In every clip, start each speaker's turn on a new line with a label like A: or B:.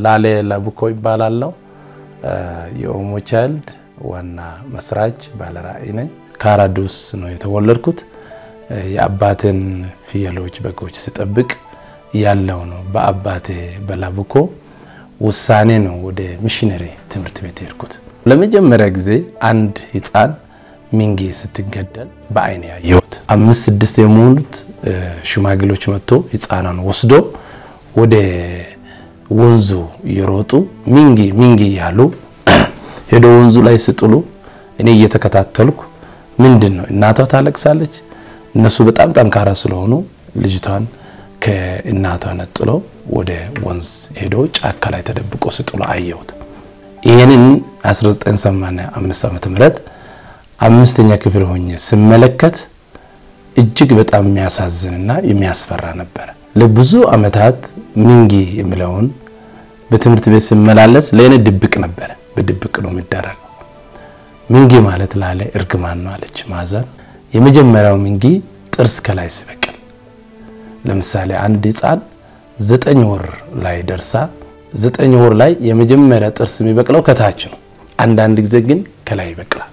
A: ላሌ ለቡኮ ይባላለው። የኦሞ ቻይልድ ዋና መስራች ባለራዕይ ነኝ። ካራዱስ ነው የተወለድኩት። የአባቴን ፍየሎች፣ በጎች ስጠብቅ ያለው ነው። በአባቴ በላቡኮ ውሳኔ ነው ወደ ሚሽነሪ ትምህርት ቤት ሄድኩት። ለመጀመሪያ ጊዜ አንድ ሕፃን ሚንጌ ስትገደል በአይን ያየሁት። አምስት ስድስት የሞሉት ሽማግሌዎች መጥቶ ሕፃኗን ወስዶ ወደ ወንዙ እየሮጡ ሚንጌ ሚንጌ ያሉ ሄዶ ወንዙ ላይ ስጥሉ እኔ እየተከታተልኩ ምንድን ነው እናቷ ታለቅሳለች። እነሱ በጣም ጠንካራ ስለሆኑ ልጅቷን ከእናቷ ነጥሎ ወደ ወንዝ ሄዶ ጫካ ላይ ተደብቆ ስጥሎ አየሁት። ይህንን 1985 ዓመተ ምህረት አምስተኛ ክፍል ሆኜ ስመለከት እጅግ በጣም የሚያሳዝንና የሚያስፈራ ነበር። ለብዙ ዓመታት ሚንጌ የሚለውን በትምህርት ቤት ስመላለስ ለእኔ ድብቅ ነበረ። በድብቅ ነው የሚደረገው። ሚንጌ ማለት ላለ እርግማን ነው አለች ማዘር። የመጀመሪያው ሚንጌ ጥርስ ከላይ ሲበቅል፣ ለምሳሌ አንድ ሕፃን ዘጠኝ ወር ላይ ደርሳ ዘጠኝ ወር ላይ የመጀመሪያ ጥርስ የሚበቅለው ከታች ነው። አንዳንድ ጊዜ ግን ከላይ ይበቅላል።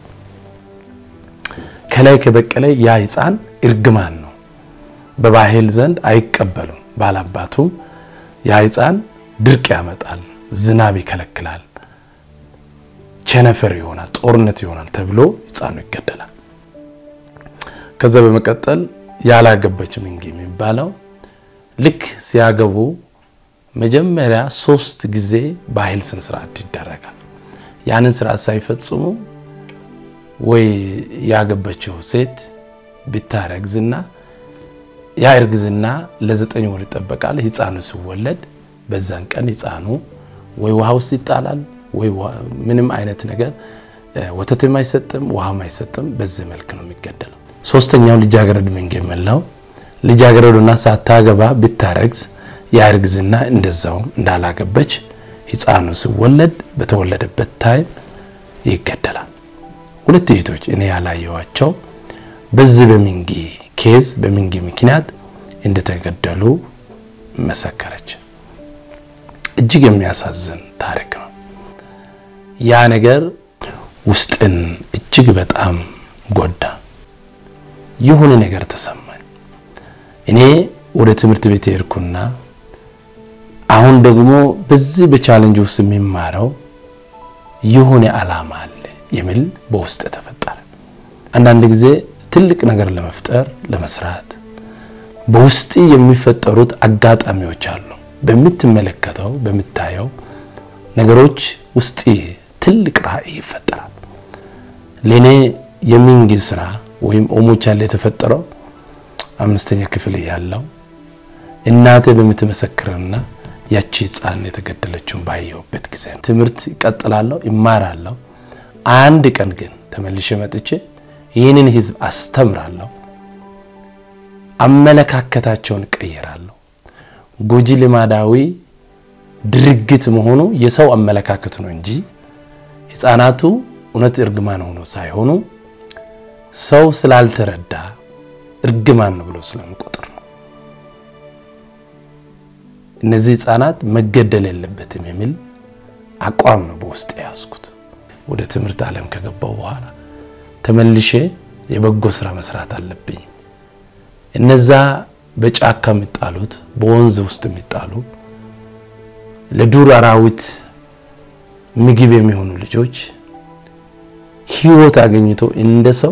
A: ከላይ ከበቀለ ያ ሕፃን እርግማን ነው። በባህል ዘንድ አይቀበሉም። ባላባቱም ያ ሕፃን ድርቅ ያመጣል፣ ዝናብ ይከለክላል፣ ቸነፈር ይሆናል፣ ጦርነት ይሆናል ተብሎ ሕፃኑ ይገደላል። ከዛ በመቀጠል ያላገባች ሚንጌ የሚባለው ልክ ሲያገቡ መጀመሪያ ሶስት ጊዜ ባህል ስነ ስርዓት ይደረጋል። ያንን ስርዓት ሳይፈጽሙ ወይ ያገባችው ሴት ብታረግዝና ያ እርግዝና ለዘጠኝ ወር ይጠበቃል። ህፃኑ ሲወለድ በዛን ቀን ህፃኑ ወይ ውሃ ውስጥ ይጣላል ወይ ምንም አይነት ነገር ወተትም አይሰጥም ውሃም አይሰጥም። በዚህ መልክ ነው የሚገደለው። ሶስተኛው ልጃገረድ ሚንጌ የምንለው ልጃገረዱና ሳታገባ ብታረግዝ ያ እርግዝና እንደዛውም እንዳላገበች ህፃኑ ሲወለድ በተወለደበት ታይም ይገደላል። ሁለት እህቶች እኔ ያላየዋቸው በዚህ በሚንጌ ኬዝ በሚንጌ ምክንያት እንደተገደሉ መሰከረች። እጅግ የሚያሳዝን ታሪክ ነው። ያ ነገር ውስጥን እጅግ በጣም ጎዳ። የሆነ ነገር ተሰማኝ። እኔ ወደ ትምህርት ቤት ሄድኩና አሁን ደግሞ በዚህ በቻሌንጅ ውስጥ የሚማረው የሆነ ዓላማ አለ የሚል በውስጥ ተፈጠረ። አንዳንድ ጊዜ ትልቅ ነገር ለመፍጠር ለመስራት በውስጥ የሚፈጠሩት አጋጣሚዎች አሉ። በምትመለከተው በምታየው ነገሮች ውስጥ ትልቅ ራዕይ ይፈጠራል። ለእኔ የሚንጌ ስራ ወይም ኦሞ ቻይልድ የተፈጠረው አምስተኛ ክፍል ያለው እናቴ በምትመሰክርና ያቺ ሕፃን የተገደለችውን ባየሁበት ጊዜ ትምህርት ይቀጥላለሁ፣ ይማራለሁ። አንድ ቀን ግን ተመልሼ መጥቼ ይህንን ህዝብ አስተምራለሁ፣ አመለካከታቸውን ቀይራለሁ። ጎጂ ልማዳዊ ድርጊት መሆኑ የሰው አመለካከት ነው እንጂ ሕፃናቱ እውነት እርግማን ሆኖ ሳይሆኑ ሰው ስላልተረዳ እርግማን ነው ብሎ ስለሚቆጥር ነው። እነዚህ ሕፃናት መገደል የለበትም የሚል አቋም ነው በውስጥ የያዝኩት። ወደ ትምህርት ዓለም ከገባው በኋላ ተመልሼ የበጎ ስራ መስራት አለብኝ። እነዛ በጫካ የሚጣሉት በወንዝ ውስጥ የሚጣሉ ለዱር አራዊት ምግብ የሚሆኑ ልጆች ህይወት አገኝቶ እንደ ሰው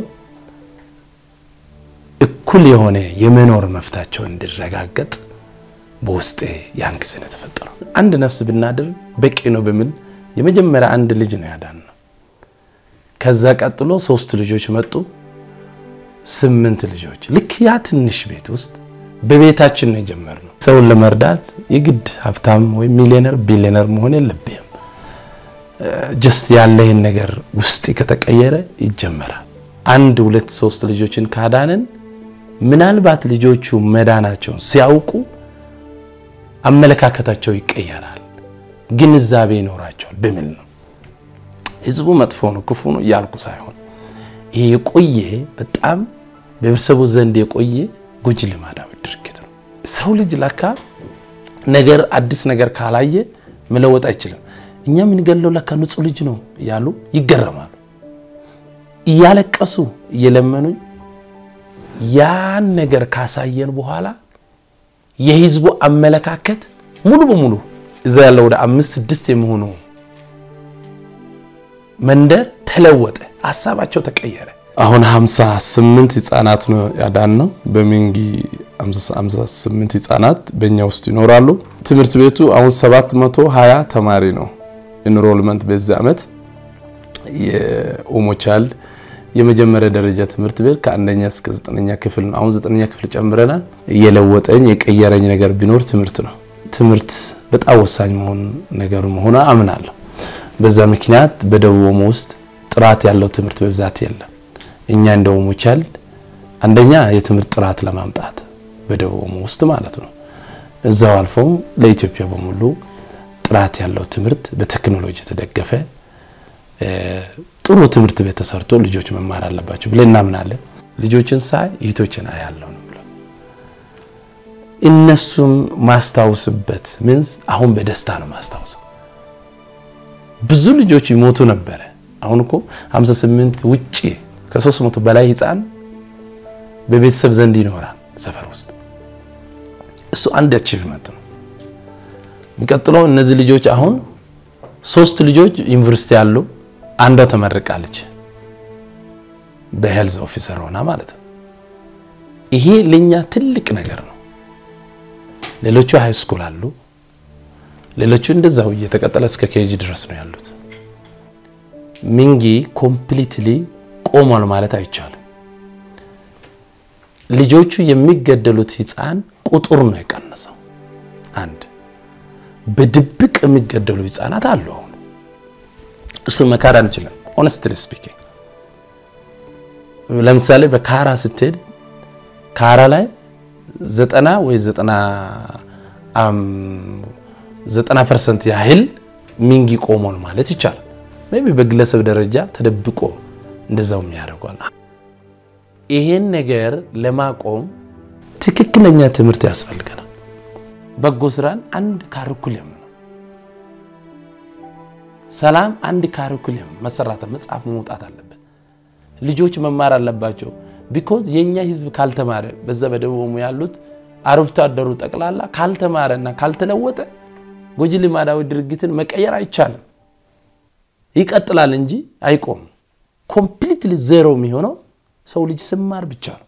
A: እኩል የሆነ የመኖር መፍታቸው እንዲረጋገጥ በውስጤ ያን ጊዜ ነው የተፈጠረው። አንድ ነፍስ ብናድር በቂ ነው በሚል የመጀመሪያ አንድ ልጅ ነው ያዳን ነው። ከዛ ቀጥሎ ሶስት ልጆች መጡ፣ ስምንት ልጆች። ልክ ያ ትንሽ ቤት ውስጥ በቤታችን ነው የጀመርነው። ሰውን ለመርዳት የግድ ሀብታም ወይም ሚሊዮነር ቢሊዮነር መሆን የለብህም። ጀስት ያለህን ነገር ውስጥ ከተቀየረ ይጀመራል። አንድ ሁለት ሶስት ልጆችን ካዳንን ምናልባት ልጆቹ መዳናቸውን ሲያውቁ አመለካከታቸው ይቀየራል፣ ግንዛቤ ይኖራቸዋል በሚል ነው። ህዝቡ መጥፎ ነው ክፉ ነው እያልኩ ሳይሆን ይሄ የቆየ በጣም በህብረተሰቡ ዘንድ የቆየ ጎጂ ልማዳዊ ድርጊት ነው። ሰው ልጅ ለካ ነገር አዲስ ነገር ካላየ መለወጥ አይችልም። እኛ የምንገለው ለካ ንጹህ ልጅ ነው እያሉ ይገረማሉ። እያለቀሱ እየለመኑኝ ያን ነገር ካሳየን በኋላ የህዝቡ አመለካከት ሙሉ በሙሉ እዛ ያለው ወደ አምስት ስድስት የሚሆኑ መንደር ተለወጠ። ሀሳባቸው ተቀየረ። አሁን 58 ህጻናት ነው ያዳን ነው። በሚንጊ 58 ህጻናት በእኛ ውስጥ ይኖራሉ። ትምህርት ቤቱ አሁን 720 ተማሪ ነው ኢንሮልመንት በዚህ ዓመት የኦሞ ቻይልድ የመጀመሪያ ደረጃ ትምህርት ቤት ከአንደኛ እስከ ዘጠነኛ ክፍል ነው። አሁን ዘጠነኛ ክፍል ጨምረናል። እየለወጠኝ የቀየረኝ ነገር ቢኖር ትምህርት ነው። ትምህርት በጣም ወሳኝ መሆን ነገሩ መሆኑ አምናለሁ። በዛ ምክንያት በደቡብ ኦሞ ውስጥ ጥራት ያለው ትምህርት በብዛት የለም። እኛ እንደ ኦሞ ቻይልድ አንደኛ የትምህርት ጥራት ለማምጣት በደቡብ ኦሞ ውስጥ ማለት ነው እዛው አልፎም ለኢትዮጵያ በሙሉ ጥራት ያለው ትምህርት በቴክኖሎጂ የተደገፈ ጥሩ ትምህርት ቤት ተሰርቶ ልጆች መማር አለባቸው ብለን እናምናለን። ልጆችን ሳይ እህቶችን አያለሁ ነው ብለው እነሱም ማስታውስበት ምንስ አሁን በደስታ ነው ማስታውሰው። ብዙ ልጆች ይሞቱ ነበረ። አሁን እኮ 58 ውጪ ከ300 በላይ ህፃን በቤተሰብ ዘንድ ይኖራል ሰፈር ውስጥ። እሱ አንድ አቺቭመንት ነው። የሚቀጥለው እነዚህ ልጆች አሁን ሶስት ልጆች ዩኒቨርሲቲ ያሉ አንዷ ተመርቃለች በሄልዝ ኦፊሰር ሆና ማለት ነው። ይሄ ለኛ ትልቅ ነገር ነው። ሌሎቹ ሃይ ስኩል አሉ። ሌሎቹ እንደዛው እየተቀጠለ እስከ ኬጂ ድረስ ነው ያሉት። ሚንጊ ኮምፕሊትሊ ቆሟል ማለት አይቻልም። ልጆቹ የሚገደሉት ህፃን ቁጥር ነው የቀነሰው። አንድ በድብቅ የሚገደሉ ህፃናት አሉ። አሁን እሱ መካድ አንችልም። ኦነስትሊ ስፒኪንግ ለምሳሌ በካራ ስትሄድ ካራ ላይ ዘጠና ወይ ዘጠና ዘጠና ፐርሰንት ያህል ሚንጊ ቆሟል ማለት ይቻላል። ሜይ ቢ በግለሰብ ደረጃ ተደብቆ እንደዛው የሚያደርጓል። ይሄን ነገር ለማቆም ትክክለኛ ትምህርት ያስፈልገናል። በጎ ስራን አንድ ካሪኩለም ነው። ሰላም አንድ ካሪኩለም መሰራት መጽሐፍ መውጣት አለበት። ልጆች መማር አለባቸው። ቢኮዝ የኛ ህዝብ ካልተማረ በዛ በደቡብ ኦሞ ያሉት አርብቶ አደሩ ጠቅላላ ካልተማረና ካልተለወጠ ጎጂ ልማዳዊ ድርጊትን መቀየር አይቻልም። ይቀጥላል እንጂ አይቆምም። ኮምፕሊትሊ ዜሮ የሚሆነው ሰው ልጅ ስማር ብቻ ነው።